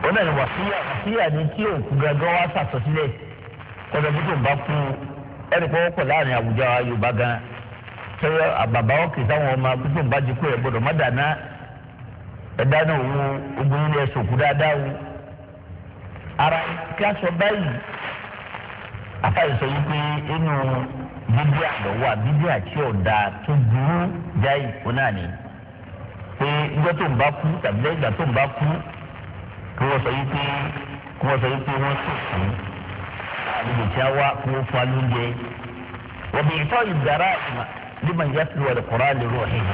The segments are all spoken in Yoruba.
wọn náà ní wàsíyà wàsíyà ní tí òkú gangan wá sàtọ́sílẹ̀ kọ́dọ̀ bí tó ń bá kú ẹnì kan wọ́pọ̀ láàrin àwùjọ Yorùbá gan sọ́yọ́ àbàbà ọ̀kì táwọn ọmọ bí tó ń bá jí kú ẹ̀ gbọ́dọ̀ má dáná ẹ̀ dáná òun ogun ilé ẹ̀sùn òkú dáadáa o ara kí a sọ báyìí afáyé sọ yìí pé inú bíbí àlọ́wọ́ bíbí àti ọ̀dà tó burú jáì fún náà ni pé ìjọ tó ń bá kú tàbí lẹ́yìn ìgbà tó ń bá kú kí wọ́n sọ yìí pé kí wọ́n sọ yìí pé wọ́n sòkú àlejò tí a wá kí wọ́n fa lóúnjẹ wọ́n bí ìtọ́ ìdára ìmọ̀ liman yatlu wal Qur'an li ruhihi.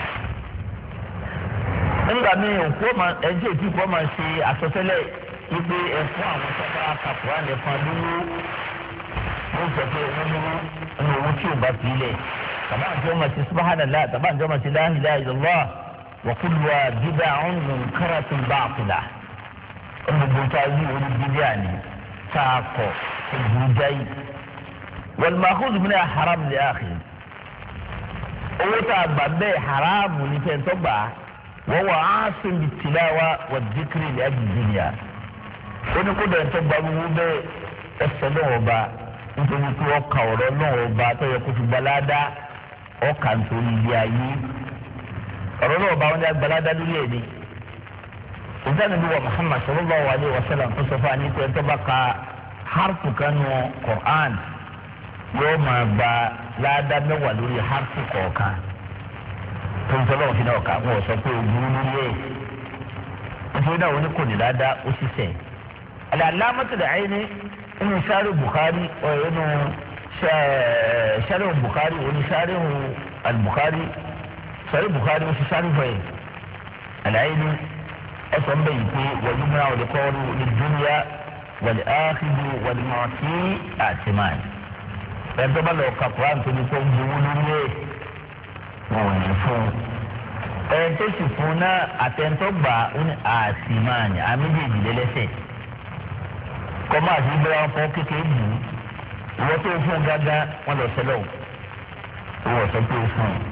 nígbà míì òkú ọmọ ẹjẹ tí kò máa ṣe àsọtẹ́lẹ̀ wípé ẹfún àwọn sábà kàkúrà nìkan lówó wọ́n sọ pé wọ́n lówó ní owó tí ò bá fi lẹ̀ tàbá àti ọmọ ti subhanallah tàbá àti ọmọ ti la ilaha illallah wa kulluha bid'un munkaratun batila olùgbò tá a yí orí bídíà ni tá a kọ ìgbìrú jáì wal ma'khudh min haram li akhi owó tá a gbà bẹ́ẹ̀ haramu ní fẹ́ntọ́ gbà wọ́n wà á sìn bí tìláwa wà dìkìrì ní agbègbè ó ní kó dẹ̀ntọ́ gba gbogbo bẹ́ẹ̀ ẹsẹ̀ náà ọba nítorí pé ọkà ọ̀rọ̀ náà ọba tó yẹ kó fi gbalada ọkà nítorí ilé ayé ọ̀rọ̀ náà ọba wọn ní agbalada lórí ẹ̀ ni ìdáni bí wa Muhammad sallallahu alayhi wa sallam tó sọ fún wa ní pé ẹ̀ntọ́ bá ka harfu kanu Qur'an yóò máa gba láàdá mẹ́wàá lórí harfu kọ̀ọ̀kan tó ń sọ lọ́wọ́ fi náà kà wọ́n sọ pé ogun lórí ẹ̀ nítorí náà wọ́n ní kò ní láàdá ó sì sẹ̀. العلامة العيني إنه شارع البخاري وإنه شارع البخاري وإنه شارع البخاري شارع البخاري وش شارع فين العيني أصلا بيتي ويمنع لقول للدنيا والآخذ والمعطي آتمان ẹgbẹ́ lọ ka Quran tó ní kó ń gbowó lórí ẹ̀ wọn ò ní fún un ẹ̀ tó sì fún un náà àtẹ̀ntọ́ gbà ó ní àtìmáàní àmì méjì lẹ́lẹ́sẹ̀ kọ́má àti ìgbéra wọn fọ́ kékeré bù ú ìwọ tó ń fún gángan wọn lọ sẹlẹ̀ o ìwọ sọ pé o fún un.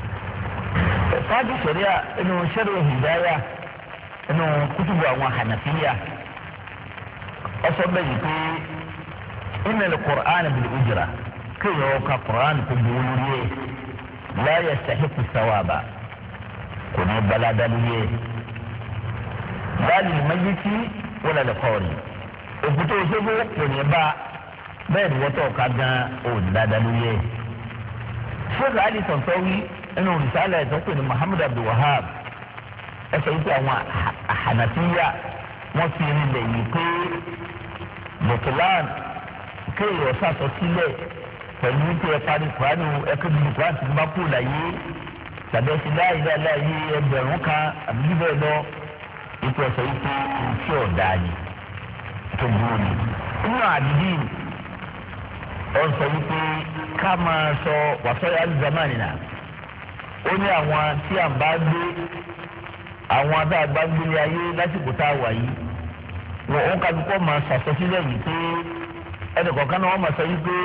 fáàdì sọ̀ríà inú sẹ́rẹ̀ hìdáyà inú kútùbù àwọn hànàfíyà ọsọ bẹ́ẹ̀ yìí pé ìnà Qur'an bil ujra kéèyàn ọkà Qur'an kò gbowó lórí ẹ̀ la yastahiqu sawaba kò ní balada lórí ẹ̀ láàrin mayiti wala lẹ́kọ̀ọ́rì òkúta òṣèlú kò ní bá bẹ́ẹ̀ ni wọ́tọ̀ ká gan òun dáadáa lórí ẹ̀. ṣéèkì ali tọ̀tọ̀wí ẹnu òrìṣàlẹ̀ ẹ̀tọ́ pé ní muhammed abdulwahab ẹ sọ wípé àwọn àhànàfíyà wọ́n fi rinlẹ̀ yìí pé bọ̀tùlán kéèyàn sàtọ̀ sílẹ̀ pẹ̀lú wípé ẹ parí kuranu ẹ̀kọ́ bíi kuranu ti bá kú láyé tàbí ẹ ti láàyè láàyè ẹgbẹ̀rún kan àbí bẹ́ẹ̀ lọ ipò ẹ̀sọ́ wípé òfin ọ̀dà ni tó burú ni. inú àdìdì ọ̀n sọ wípé ká máa sọ wàsọ́yà zamani náà ó ní àwọn tí à ń bá gbé àwọn tá a bá gbélé ayé lásìkò tá a wà yìí wọn ò kájú kọ́ máa sàsọsílẹ̀ yìí pé ẹnì kọ̀ọ̀kan náà wọ́n máa sọ wípé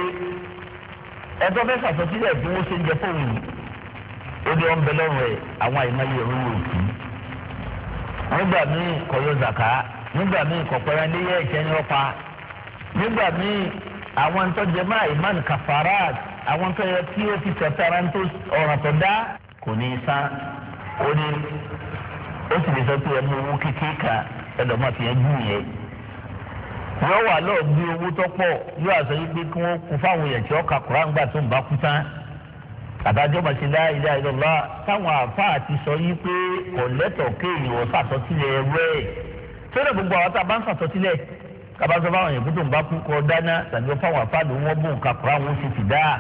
ẹjọ́ fẹ́ sàsọsílẹ̀ bí wọ́n ṣe ń jẹ fóun yìí ó ní ọ̀nbẹ lọ́rùn ẹ̀ àwọn àyèmáyé ẹ̀rọ wò sí nígbà míì kọ̀yọ́ zàká nígbà míì kọ̀pẹ́rẹ́ léyẹ ẹ̀jẹ̀ ní ọ̀pá nígbà míì àwọn ntọ́jẹ máa ìmán kafarat àwọn ntọ́jẹ tí ó fi tẹ̀tara ntó ọ̀ràn tó dá kò ní í san ó ní ó sì lè sọ pé ẹ mú owó kékeré kan ẹlọ́mọ fi ẹ gún yẹn yóò wà lọ́ọ̀ bí owó tó pọ̀ yóò àṣọ yìí pé kí wọ́n kú fáwọn èèyàn tí wọ́n ka Kùránì gbà tó ń bá kú tán àtàjọ́ màsí la ilaha illallah táwọn àáfàá ti sọ yìí pé kò lẹ́tọ̀ọ́ kéèyàn wọ́n sàtọ́sílẹ̀ ẹ̀rẹ́ tẹ́lẹ̀ gbogbo àwọn tá a bá ń sàtọ́sílẹ̀ kaba sọ fáwọn èèyàn tó ń bá kú kọ dáná tàbí fáwọn afáàlú wọn bó nǹkan kura wọn sì ti dá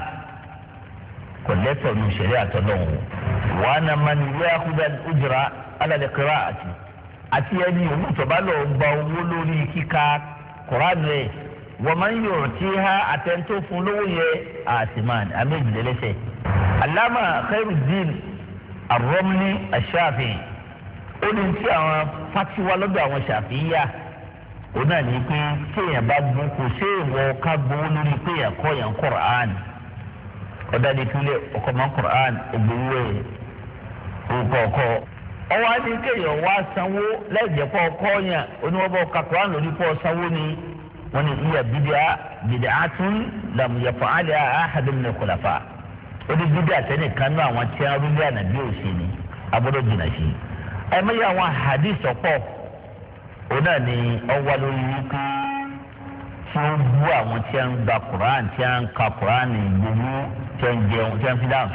kò lẹ́tọ̀ọ́ ní ìṣẹ̀lẹ̀ àtọ́lọ́wọ́ wọn na ma ní ìwé akúdà ojúra alẹ́ kíra àti àti ẹni òun tọ́ba lọ gba owó lórí kíka Kùránì rẹ̀ wọ́n máa ń yọ̀ tí ha àtẹ̀ntó fún lówó yẹ àtìmán àmẹ́jìlélẹ́sẹ̀ alama Khairuddin Ar-Ramli Ash-Shafi'i ó ní tí àwọn fatiwa lọ́dọ̀ àwọn Ṣàfi'íyà ó náà ní pé kéèyàn bá gbó kò sí ìwọ ká gbowó lórí pé yàn kọ́ yàn Qur'an ọ̀dà ní ìpínlẹ̀ ọkọ̀ mọ́ Qur'an ògbówó ẹ̀ orúkọ ọkọ̀ ọwọ́ á ní kéèyàn wá sanwó lẹ́jẹ̀pọ̀ kọ́ọ̀yàn oníwọ́bọ̀ kakura lórí pọ̀ sanwó ni wọ́n ní iya bidia bidia tún lam yẹfọ alẹ́ ahadum ní kọlàfà ó ní bidia tẹ́lẹ̀ kan náà àwọn tí wọ́n rúbí ànábì òsì ni agbọ́dọ̀ jìnnà sí i ẹ̀ mẹ́yà àwọn hadith ọ̀pọ̀ òun náà ni ọwọ́ lórí wípé tí ó bú àwọn tí wọ́n ń gba Quran tí wọ́n ń ka Quran gbogbo tí wọ́n ń jẹun tí wọ́n fi dáhùn